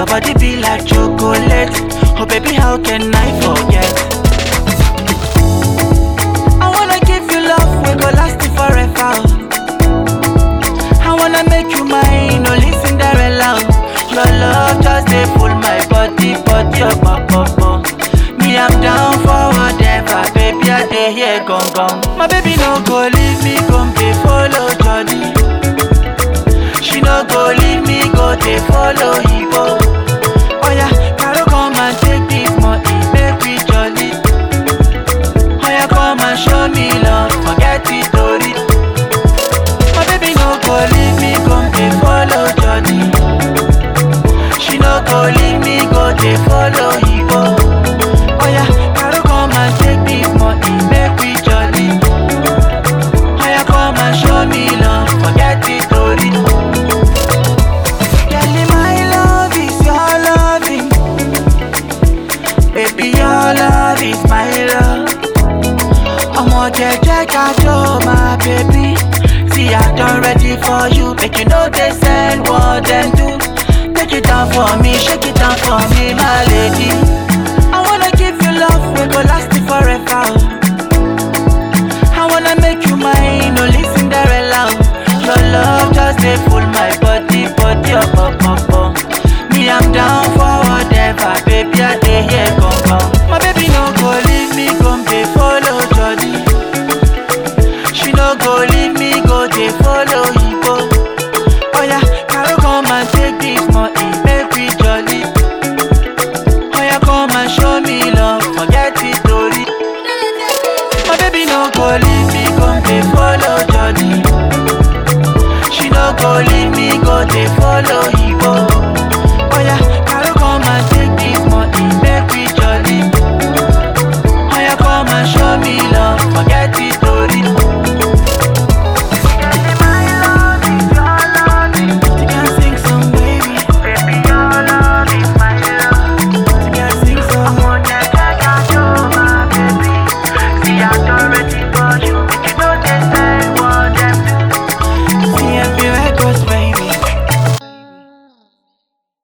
body be like chocolate. Oh baby, how can I forget? I wanna give you love, we go last it forever. I wanna make you mine, only Cinderella. Your love just dey full my body, body up, up, up, up. Me, I'm down for whatever, baby. I dey here, gone, gone. My baby no go leave me, gon' be follow Johnny. She no go leave me, go dey follow Igbo. Oh yeah, Caro come and take this money, make we jolly. Oh yeah, come and show me love, forget it, story. My baby no go leave me, come dey follow Johnny. She no go leave me, go dey follow Igbo. Oh yeah, Caro come and take this money, make we jolly. Oh yeah, come and show me love, forget it, story. Girl, my love is your loving. Baby, your love is my love. Ọmọ jẹjẹ kájọ my baby. See, I done ready for you. Make you know they send what them do. Take it down for me, shake it down for me, my lady. I wanna give you love, we go last it forever. I wanna make you mine, only Cinderella. Your love just dey full my body, body up, up, up.